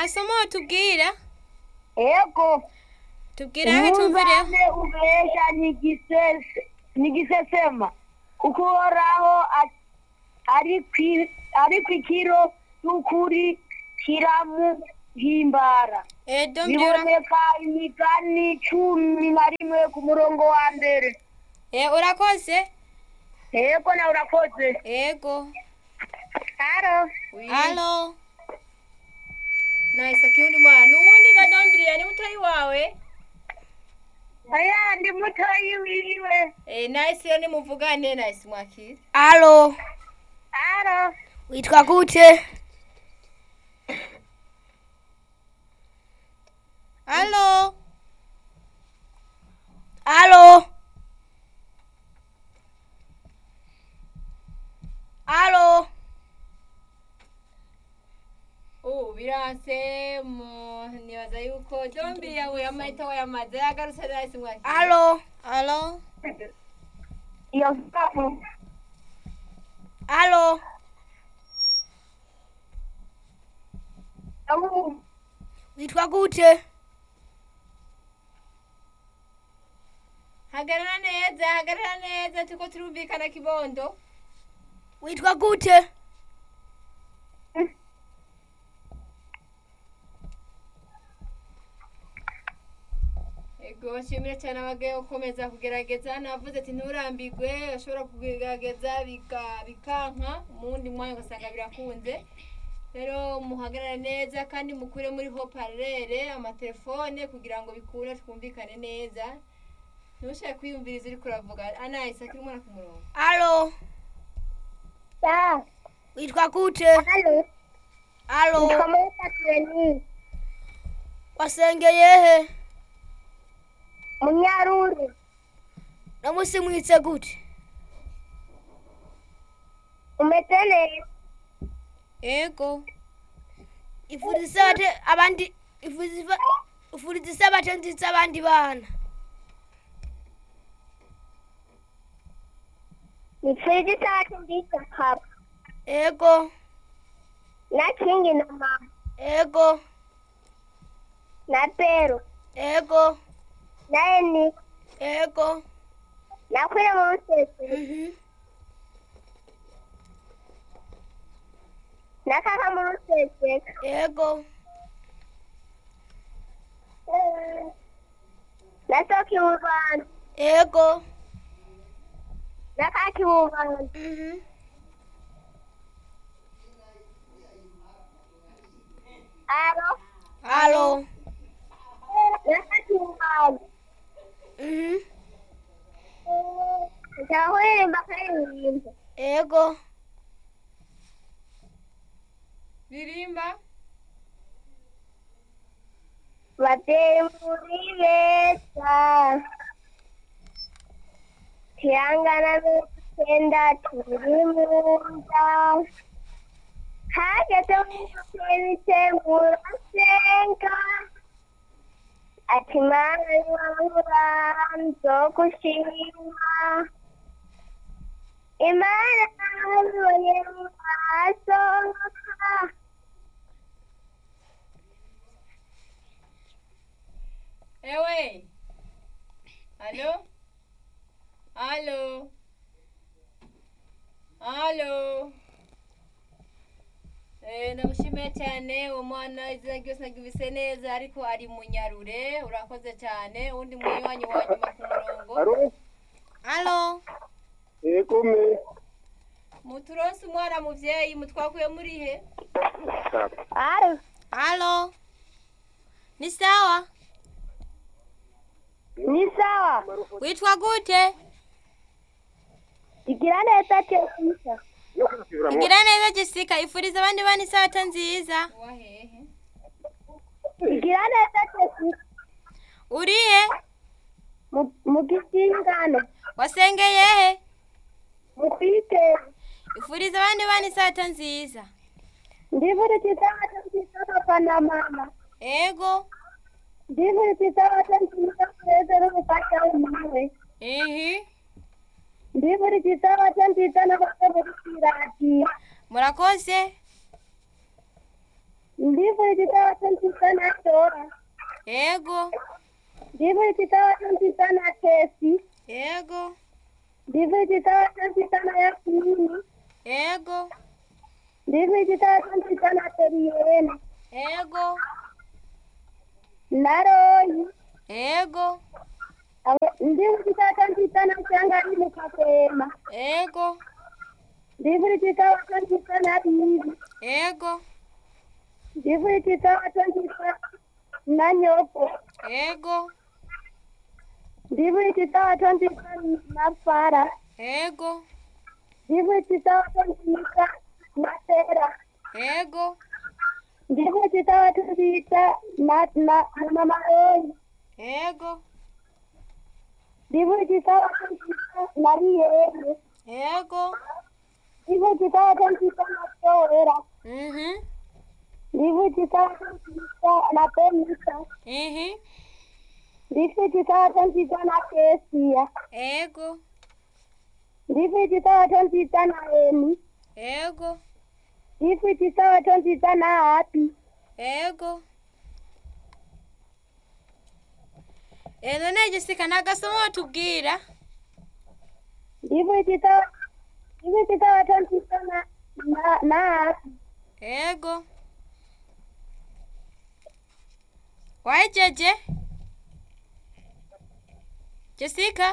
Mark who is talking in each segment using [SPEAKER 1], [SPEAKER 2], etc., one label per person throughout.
[SPEAKER 1] masomo tubwira
[SPEAKER 2] yego
[SPEAKER 1] tubwira aho tumvireho
[SPEAKER 2] umwungane ubesha ntigisese- ntigisesema kuko uhoraho a- ari kwi- ari ku ikiro cy'ukuri kiramuhimbara
[SPEAKER 1] edo mbyura
[SPEAKER 2] biboneka imigani cumi na rimwe ku murongo wa mbere
[SPEAKER 1] Eh, urakoze
[SPEAKER 2] yego nawe urakoze
[SPEAKER 1] ego
[SPEAKER 2] haro
[SPEAKER 1] alo nice akiundi mwana uwundi gadombiriya ni mutoyi wawe
[SPEAKER 2] aya ndi mutoyi wiwe
[SPEAKER 1] eh, nice rero nimuvugane nice mwakira
[SPEAKER 3] Alo,
[SPEAKER 2] haro
[SPEAKER 3] witwa gute?
[SPEAKER 1] alo
[SPEAKER 3] Alo. Alo.
[SPEAKER 1] ubu biranse mu nibaza yuko dombiriya we amahita wayamaze yagarutse nice mwakira
[SPEAKER 3] Alo.
[SPEAKER 1] alo
[SPEAKER 2] iyo safu
[SPEAKER 3] Alo.
[SPEAKER 2] abu
[SPEAKER 3] Witwa gute?
[SPEAKER 1] hagarara neza hagarara neza turiko turumvikana kibondo
[SPEAKER 3] Witwa gute?
[SPEAKER 1] ego nshimire cyane abagaye gukomeza kugerageza navuze ati nturambirwe ashobora kugerageza bika- bikanka mu wundi mwanya ugasanga birakunze rero muhagarare neza kandi mukure muri hoparere amatelefone kugira ngo bikunde twumvikane neza ntushake kwiyumviriza uri kuravuga anayise akiri umwana ku murongo
[SPEAKER 3] Alo.
[SPEAKER 2] sa
[SPEAKER 3] Witwa gute?
[SPEAKER 2] halo
[SPEAKER 3] Alo.
[SPEAKER 2] nitwa Treni
[SPEAKER 3] Wasengeye he?
[SPEAKER 2] munyaruru
[SPEAKER 3] Namusi mwitse gute?
[SPEAKER 2] umeze neza
[SPEAKER 1] ego
[SPEAKER 3] Ifuriza abate abandi ifuriza ifuriza abatenzi abandi bana.
[SPEAKER 2] nipfuje itatu mbita papa
[SPEAKER 3] Ego.
[SPEAKER 2] na kingi na mama
[SPEAKER 3] Ego.
[SPEAKER 2] na pero
[SPEAKER 3] Ego.
[SPEAKER 2] na eni
[SPEAKER 3] Ego.
[SPEAKER 2] na kwira mu rusese
[SPEAKER 3] Mhm.
[SPEAKER 2] na kaka mu rusese
[SPEAKER 3] Ego.
[SPEAKER 2] na soki mu rwanda
[SPEAKER 3] Ego.
[SPEAKER 2] na kaki mu rwanda
[SPEAKER 3] Mhm.
[SPEAKER 2] aro
[SPEAKER 3] Alo.
[SPEAKER 2] na kaki mu rwanda
[SPEAKER 3] Mhm.
[SPEAKER 2] nshaka kuririmba akaririmbo
[SPEAKER 3] Ego.
[SPEAKER 1] ririmba
[SPEAKER 2] babyeyi muri beza tihangana n'utwenda turi mu nda hageze mubite murasenga ati mana yabura nzo gushima imana yabonye mu maso
[SPEAKER 1] ewe alo alo alo Eh, ndamushimiye cyane uwo mwana izina ryose nagibise neza ariko ari munyarure urakoze cyane uwundi munywanyi wa nyuma ku murongo
[SPEAKER 4] Alo,
[SPEAKER 1] alo
[SPEAKER 4] yego me.
[SPEAKER 1] muturonse umwana muvyeyi mutwakuye muri he
[SPEAKER 2] aro
[SPEAKER 1] alo ni sawa
[SPEAKER 2] ni sawa
[SPEAKER 1] witwa gute
[SPEAKER 2] igira neza tekisa
[SPEAKER 4] Yo kusubira mu.
[SPEAKER 1] igira neza jessica ifuriza abandi bana isabato nziza wahehe
[SPEAKER 2] igira neza tekisa
[SPEAKER 1] urihe
[SPEAKER 2] mu- mu gisingano
[SPEAKER 1] wasengeye he
[SPEAKER 2] mu kwiteza
[SPEAKER 1] ifuriza abandi bana isabato nziza
[SPEAKER 2] ndivurikiza abato nziza papa na mama
[SPEAKER 1] ego
[SPEAKER 2] ndivurikiza abato nziza kureze n'umufasha w'umuwe
[SPEAKER 1] ihi
[SPEAKER 2] ndivurikiza abato nziza n'abato muri kiradiyo
[SPEAKER 1] murakoze
[SPEAKER 2] ndi ndivurije isabato nziza na dora
[SPEAKER 3] Ego.
[SPEAKER 2] ndivurije isabato nziza na kesi
[SPEAKER 3] Ego.
[SPEAKER 2] ndivurije isabato nziza na yakini
[SPEAKER 3] Ego.
[SPEAKER 2] ndivurije isabato nziza na teriyene
[SPEAKER 3] Ego.
[SPEAKER 2] na royi
[SPEAKER 3] Ego.
[SPEAKER 2] Abo- ndivurije isabato nziza na cyangari mu kakwema
[SPEAKER 3] Ego.
[SPEAKER 2] ndivurije isabato nziza na bibi
[SPEAKER 3] Ego.
[SPEAKER 2] ndivurije isabato nziza na nyoko
[SPEAKER 3] Ego.
[SPEAKER 2] ndivurije isabato nziza na fara
[SPEAKER 3] Ego.
[SPEAKER 2] ndivurije isabato nziza na tera
[SPEAKER 3] Ego.
[SPEAKER 2] ndivurije isabato nziza na na na mama royi
[SPEAKER 3] Ego.
[SPEAKER 2] ndivurije isabato nziza na riyene
[SPEAKER 3] Ego.
[SPEAKER 2] ndivurije isabato nziza na towera
[SPEAKER 3] Mhm.
[SPEAKER 2] ndivurije isabato nziza na benisa
[SPEAKER 3] Ihi.
[SPEAKER 2] ndivurije isabato nziza na kesiya
[SPEAKER 3] Ego.
[SPEAKER 2] ndivurije isabato nziza na emi
[SPEAKER 3] Ego.
[SPEAKER 2] ndivurije isabato nziza na hapi
[SPEAKER 3] Ego. Eh none Jessica nagasomo watubwira?
[SPEAKER 2] ndivurije isabato ndivurije isabato nziza na na na hapi
[SPEAKER 3] Ego. Wajeje? Jessica?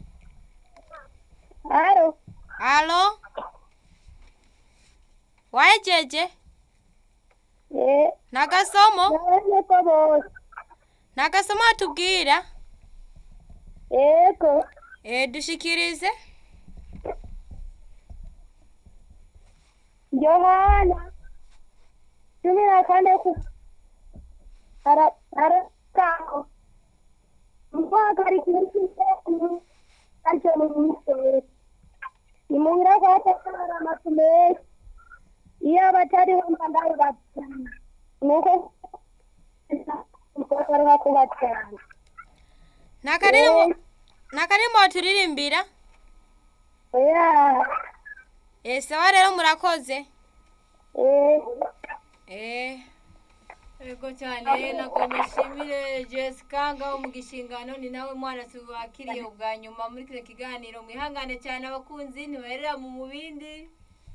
[SPEAKER 2] haro
[SPEAKER 3] Halo? Wajeje?
[SPEAKER 2] eh
[SPEAKER 3] Nagasomo?
[SPEAKER 2] nabone ko bose
[SPEAKER 3] Nagasomo watubwira?
[SPEAKER 2] ego
[SPEAKER 3] Eh dushikirize?
[SPEAKER 2] yohana cumi na kane ku ara arakaho muhagarikirikire aricyo mu miseri nimuhira kwatekara amazu menshi iyo abatariho mba ndabibatana nuko mukogaruka kubatana
[SPEAKER 3] Nakarimo Nakarimo turirimbira?
[SPEAKER 2] oya
[SPEAKER 3] Eh sawa rero murakoze.
[SPEAKER 2] eh
[SPEAKER 3] Eh
[SPEAKER 1] Ego cyane nagomba nshimire Jessica ngaho mu gishingano ni nawe mwana tubakiriye ubwa nyuma muri kino kiganiro mwihangane cyane abakunzi ntibaherera mu mubindi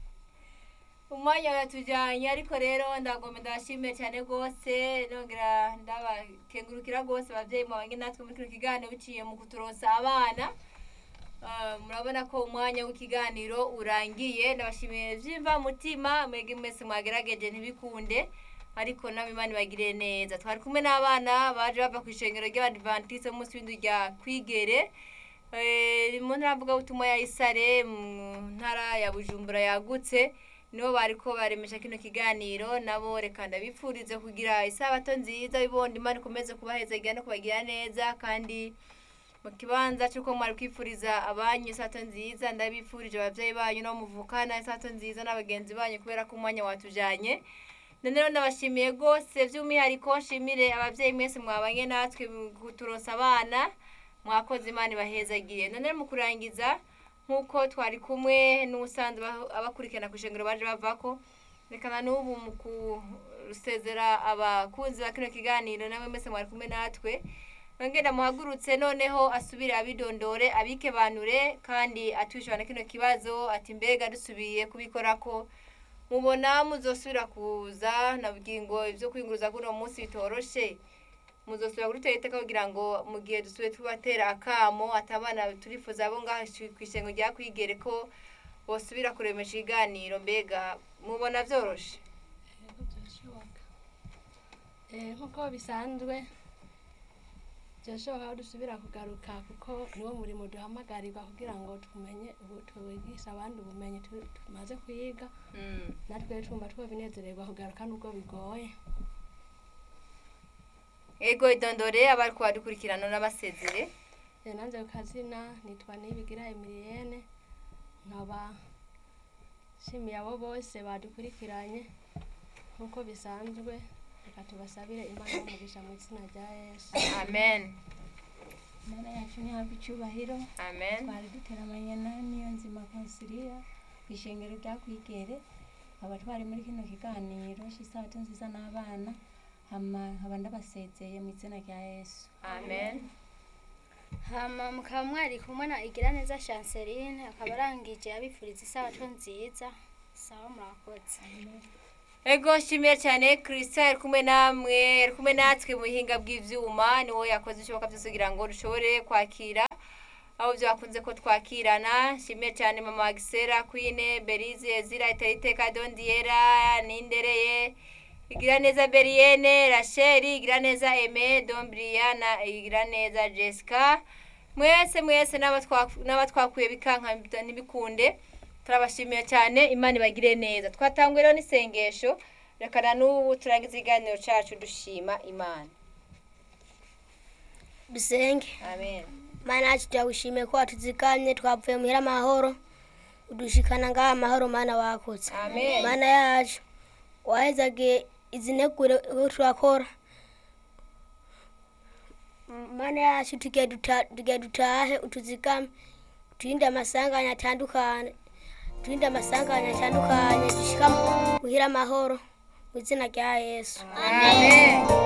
[SPEAKER 1] umwanya uratujyanye ariko rero ndagomba ndabashimiye cyane rwose nongera ndabakengurukira rwose ababyeyi mwabanye natwe muri kino kiganiro biciye mu kuturonsa abana Ah, murabona ko umwanya w'ikiganiro urangiye ndabashimiye byimva mutima mwege mwese mwagerageje ntibikunde ariko nawe imana ibagire neza twari kumwe n'abana baje bava ku ishengero ry'abadivantiste munsi w'indu rya kwigere Eh, mu ntara mvugabutumwa ya isare mu ntara ya bujumbura yagutse nibo bariko baremesha kino kiganiro nabo reka ndabipfurize kugira isabato nziza bibondo imana ikomeze kubaheza no kubagira neza kandi mu kibanza cy'uko mwari kwifuriza abanyu isato nziza ndabifurije ababyeyi banyu no muvukana isato nziza n'abagenzi banyu kubera ko umwanya watujanye none rero ndabashimiye rwose by'umwihariko nshimire ababyeyi mwese mwabanye natwe mu kuturonsa abana mwakoze imana ibahezagiye none rero mu kurangiza nk'uko twari kumwe n'ubusanzwe aba- abakurikirana ku ishengero baje bavako rekana n'ubu mu gusezera abakunzi ba kino kiganiro namwe mwese mwari kumwe natwe nongera muhagurutse noneho asubire abidondore abikebanure kandi atwishyura na kino kibazo ati mbega dusubiye kubikora ko mubona muzosubira kuza nabwiye ngo ibyo kwinguruza kuno munsi bitoroshe muzosubira kuri iteka kugira ngo mu gihe dusubiye tubatera akamo atabana turifuza abo ngaho ku ishengo rya kwigere ko bosubira kuremesha ibiganiro mbega mubona byoroshe
[SPEAKER 5] Yego byashoboka Eh, nk'uko bisanzwe byashoboka ko dusubira kugaruka kuko niwo murimo duhamagarirwa kugira ngo tumenye ubu tubigisha abandi ubumenyi tu- tumaze kwiga natwe twumva twabinezererwa kugaruka nubwo bigoye
[SPEAKER 1] ego idondore abari kubadukurikirana n'abasezere
[SPEAKER 5] Eh, nanjye ku kazina nitwa nibigira emiliyene nkaba nshimiye abo bose badukurikiranye nk'uko bisanzwe reka tubasabire imana y'umugisha mu izina rya yesu
[SPEAKER 1] amen
[SPEAKER 6] Imana yacu ntihabwe icyubahiro
[SPEAKER 1] amen
[SPEAKER 6] twari duteramanye na niyo nzima konsiliya ku ishengero rya kwigere nkaba twari muri kino kiganiro cy'isabato nziza n'abana hama nkaba ndabasezeye mu izina rya yesu
[SPEAKER 1] amen
[SPEAKER 7] hama mukaba mwari kumwe na igiraneza chanceline akaba arangije abifuriza isabato nziza sawa murakoze
[SPEAKER 1] ego nshimiye cyane christian ari kumwe namwe ari kumwe natwe mu buhinga bw'ivyuma niwo yakoze ibishoboka byose kugira ngo dushobore kwakira aho byakunze ko twakirana nshimiye cyane mama wa gisera kwine berize ezira itayiteka dondiera nindereye igira neza berienne racheli igira neza eme dombriana igira neza jessica mwese mwese n'abatwa- n'abatwakuye bikanka ntibikunde turabashimiye cyane imana ibagire neza twatanguye rero n'isengesho reka na n'ubu turangiza ikiganiro cyacu dushima imana
[SPEAKER 8] dusenge
[SPEAKER 1] amen
[SPEAKER 8] mana yacu turagushimiye ko watuziganye twavuye muhira amahoro udushikana ngaha amahoro mana wakoze
[SPEAKER 1] amen
[SPEAKER 8] mana yacu wahezagiye izi ntegure ko turakora M- mana yacu tugiye duta- tugiye dutahe utuzigame turinde amasanganya atandukanye turinde amasanganya atandukanye dushika muhira amahoro mu izina rya yesu
[SPEAKER 1] amen